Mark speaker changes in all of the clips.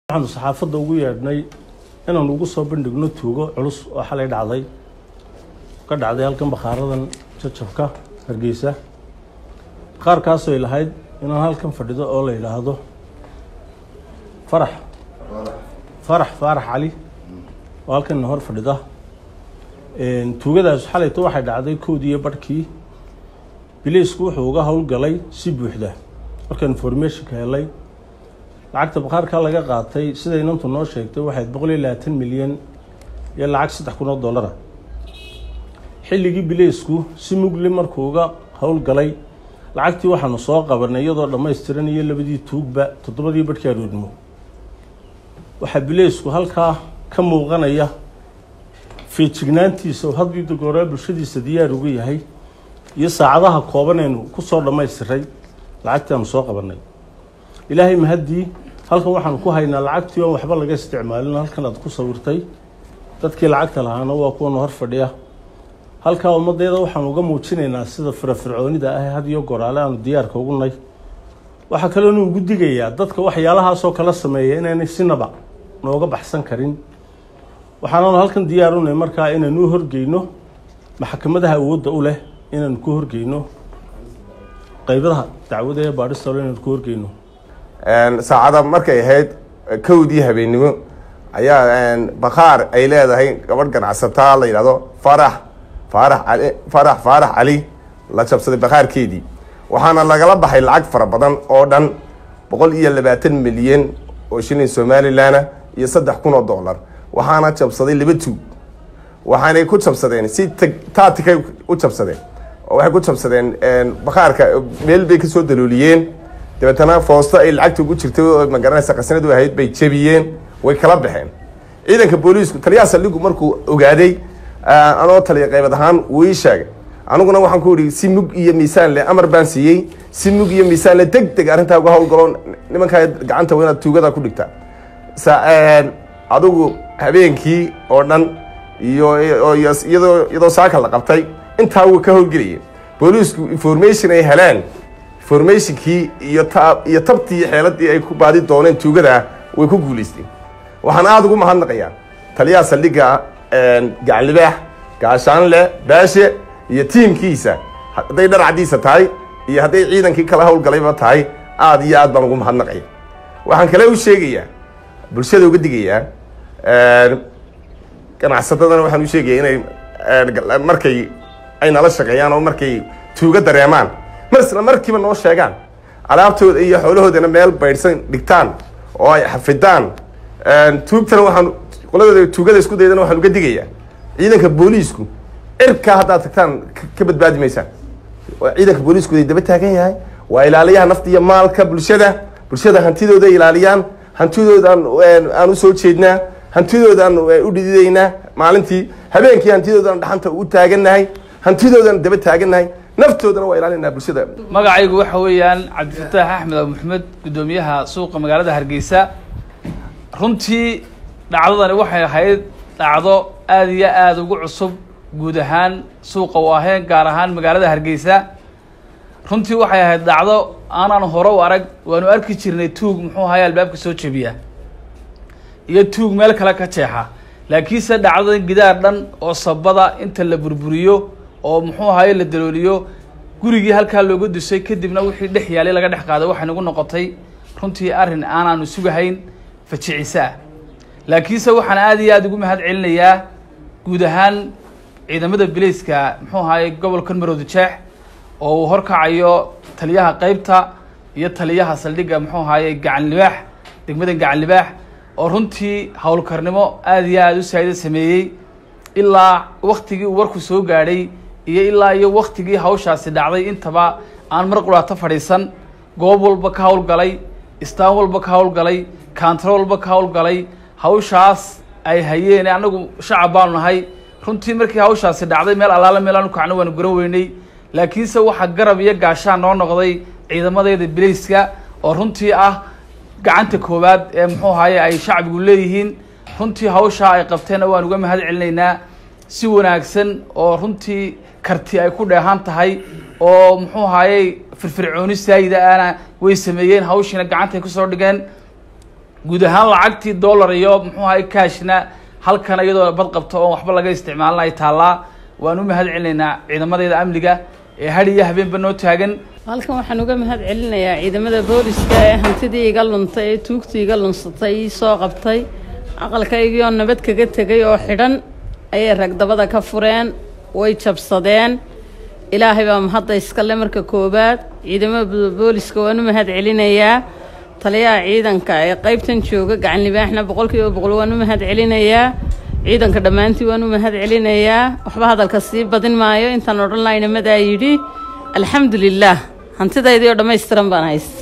Speaker 1: waxaanu saxaafadda ugu yeedhnay inaanu ugu soo bandhigno tuugo culus oo xalay dhacday ka dhacday halkan bakhaaradan jajabka hargeysa qaarkaasoo ay lahayd inaan halkan fadhido oo la yidhaahdo farax farax faarax cali oo halkan hor fadhida tuugadaas xalayto waxay dhacday koodii iyo barhkii bileysku wuxuu uga howlgalay si buuxda markaan informationka helay lacagta bakhaarkaa laga qaatay siday inantu noo sheegtay waxayd boqol iyo labaatan milyan iyo lacag saddex kun oo dollara xilligii bileysku si mugli markuu uga howlgalay lacagtii waxaanu soo qabanay iyadoo dhammaystiran iyo labadii tuugba toddobadii barhkii aroodnimo waxaa bileysku halkaa ka muuqanaya feejignaantiisa oo haddii dogooraa bulshadiisa diyaar ugu yahay iyo saacadaha koobanaynu ku soo dhammaystiray lacagtii aanu soo qabanay ilaahay mahaddii halkan waxaanu ku haynaa lacagtii oon waxba laga isticmaalin halkan aad ku sawirtay dadkii lacagta lahaana waa kuwana hor fadhiya halkaa ummaddeeda waxaanu uga muujinaynaa sida firafircoonida ah had iyo goraale aanu diyaarka ugu nay waxaa kaloonu ugu digayaa dadka waxyaalahaasoo kala sameeya inaynay sinaba nooga baxsan karin waxaanaanu halkan diyaarunay markaa inaanu u horgeyno maxkamadaha awoodda u leh inaanu ku horgeyno qaybadaha dacwada ee baadhista inaanu ku horgeyno
Speaker 2: saacada markay ahayd kowdii habeennimo ayaa bakhaar ay leedahay gabadh ganacsataa la yidhahdo farax faarax cali farax faarax cali la jabsaday bakhaarkeedii waxaana lagala baxay lacag fara badan oo dhan boqol iyo labaatan milyan oo shilin somalilanah iyo saddex kun oo dollar waxaana jabsaday laba tuug waxaanay ku jabsadeen si taatikay u jabsadeen oo waxay ku jabsadeen bakhaarka meel bay kasoo dalooliyeen dabeetana foosto ay lacagta ugu jirtay oo magaranaysa qasnadu ahayd bay jebiyeen way kala baxeen ciidanka booliisku taliyaha saldhigu markuu ogaaday anoo taliya qaybad ahaan wuu ii sheegay aniguna waxaan ku ihi si mug iyo miisaan leh amar baan siiyey si mug iyo miisaan leh deg deg arrintaa uga howlgalo nimankaa gacanta waa inaad tuugada ku dhigtaa adigu habeenkii oo dhan iyo iyadoo iyadoo saaka la qabtay intaa wuu ka howlgelayay booliisku information ay heleen informationkii iyo ta iyo tabtii xeeladii ay ku baadi dooneen tuugada way ku guulaysteen waxaan aada ugu mahadnaqayaa taliyaha saldhigga gacanlibaax gaashaanle baashe iyo tiimkiisa hadday dharcadiisa tahay iyo hadday ciidankii kala howlgalayba tahay aada iyo aad baan ugu mahadnaqaya waxaan kale u sheegayaa bulshada uga digayaa ganacsatadana waxaan u sheegaya inay markay ay nala shaqeeyaan oo markay tuuga dareemaan mar isla markiiba noo sheegaan alaabtooda iyo xoolahoodana meel baydhsan dhigtaan oo ay xafidaan tuugtana waxaan qoladooda tuugada isku daydana waxaan uga digayaa ciidanka booliisku cirkaa haddaad tagtaan ka badbaadi maysaan ciidanka booliisku day daba taagan yahay waa ilaaliyaha nafta iyo maalka bulshada bulshada hantidooda ilaaliyaan hantidoodan aan usoo jeednaa hantidoodaan u dhididaynaa maalintii habeenkii hantidoodan dhaxanta u taagannahay hantidoodan daba taagannahay naftoodana waa ilaalinaa bulshada
Speaker 3: magacaygu waxa weeyaan cabdifataax axmed abu maxamed guddoomiyaha suuqa magaalada hargeysa runtii dhacdadani waxay ahayd dhacdo aada iyo aada ugu cusub guud ahaan suuqa u ahayn gaar ahaan magaalada hargeysa runtii waxay ahayd dhacdo aanaan hore u arag waanu arki jirnay tuug muxuu ahaye albaabka soo jebiya iyo tuug meel kale ka jeexa laakiinse dhacdada gidaar dhan oo sabada inta la burburiyo oo muxuu ahaye la dalooliyo gurigii halkaa looga dusay kadibna wixii dhex yaalay laga dhex qaaday waxay nagu noqotay runtii arrin aanaanu sugahayn fajicisa ah laakiinse waxaan aada iyo aada ugu mahad celinayaa guud ahaan ciidamada bilayska muxuu ahaye gobolkan marowda jeex oo uu horkacayo taliyaha qeybta iyo taliyaha saldhigga muxuu ahaye gacan libaax degmada gacan libaax oo runtii howlkarnimo aada iyo aada u saa'ida sameeyey ilaa waktigii uu warku soo gaadhay iyo ilaa iyo waktigii hawshaasi dhacday intaba aan mar quraato fadhiisan goob walba ka howlgalay istaan walba ka howlgalay kaantaro walba ka howlgalay hawshaas ay hayeen annagu shacab baanu nahay runtii markii hawshaasi dhacday meel allaala meel aanu kacno waanu garan weynay laakiinse waxaa garab iyo gaashaan noo noqday ciidamadeeda bilayska oo runtii ah gacanta koowaad ee muxuu ahaye ay shacbigu leeyihiin runtii hawshaa ay qabteenna waan uga mahad celinaynaa si wanaagsan oo runtii karti ay ku dheehan tahay oo muxuu ahaayey firfircooni saayida ana way sameeyeen hawshiina gacantay kusoo dhigeen guud ahaan lacagtii dollar iyo muxuu ahay cashna halkan iyadoo bad qabto oon waxba laga isticmaalin ay taallaa waan u mahad celinaynaa ciidamadeeda amniga ee had iyo habeenba noo taagan
Speaker 4: halkan waxaan uga mahad celinayaa ciidamada booliska ee hantidii iga luntay ee tuugtii iga lunsatay ii soo qabtay aqalkaygii oo nabad kaga tegay oo xidhan ayay ragdabada ka fureen way jabsadeen ilaahay baa mahadda iskale marka koowaad ciidamada booliska waan u mahad celinayaa taliyaha ciidanka ee qaybtan jooga gacan libaaxna boqolkiiba boqol waan u mahad celinayaa ciidanka dhammaantii waan u mahad celinayaa waxba hadalka sii badin maayo intaan odhan lahayna madaa yidhi alxamdu lilaah hantidaydii oo dhammaystiran baan haysta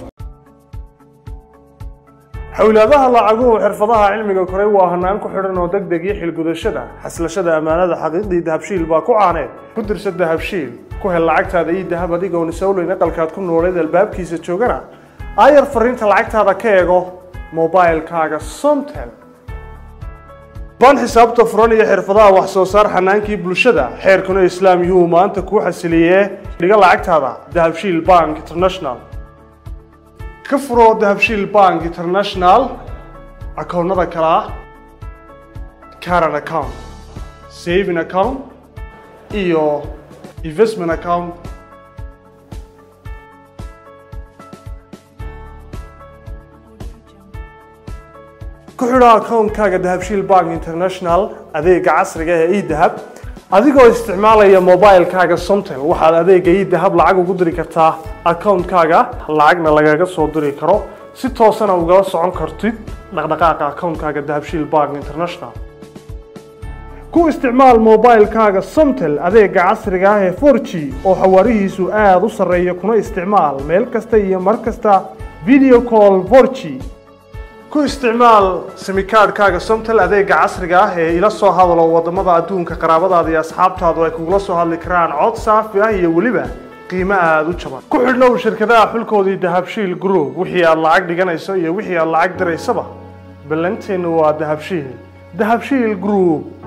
Speaker 5: xowlaadaha lacaguhu xirfadaha cilmiga koray waa hanaan ku xidhan oo deg deg iyo xilgudashada xaslashada ammaanada xaqiiqdii dahabshiil baa ku caaneed ku dirsa dahabshiil ku hel lacagtaada ii dahab adigoon isowleyn aqalkaad ku nooleed albaabkiisa joogana aayar fariinta lacagtaada ka eego mobailkaaga somtel ban xisaabta furan iyo xirfadaha wax soo saar xanaankii bulshada xeerkuna islaam yuu maanta kuu xasiliyee dhiga lacagtaada dahabshiil bank international ka furo dahabshiil bank international akoonnada kale ah caran account saving account iyo investment account ku xidho akoonkaaga dahabshiil bank international adeega casriga ee edahab adigoo isticmaalaya mobilkaaga somtel waxaad adeega edahab lacag ugu diri kartaa akoonkaaga lacagna lagaga soo diri karo si toosana ugala socon kartid dhaqdhaqaaqa akoonkaaga dahabshiil bank international ku isticmaal mobilkaaga somtel adeega casriga ah ee 4g oo xawaarihiisu aada u sarreeya kuna isticmaal meel kasta iyo mar kasta video call 4g ku isticmaal simikaadhkaaga somtel adeega casriga ah ee ila soo hadalo wadamada adduunka qaraabadaada iyo asxaabtaadu ay kugula soo hadli karaan cod saafi ah iyo weliba qiimo aada u jaban ku xidhnow shirkadaha xulkoodii dahabshiil group wixii aad lacag dhiganayso iyo wixii aad lacag diraysaba ballanteennu waa dahabshiil dahabshiil group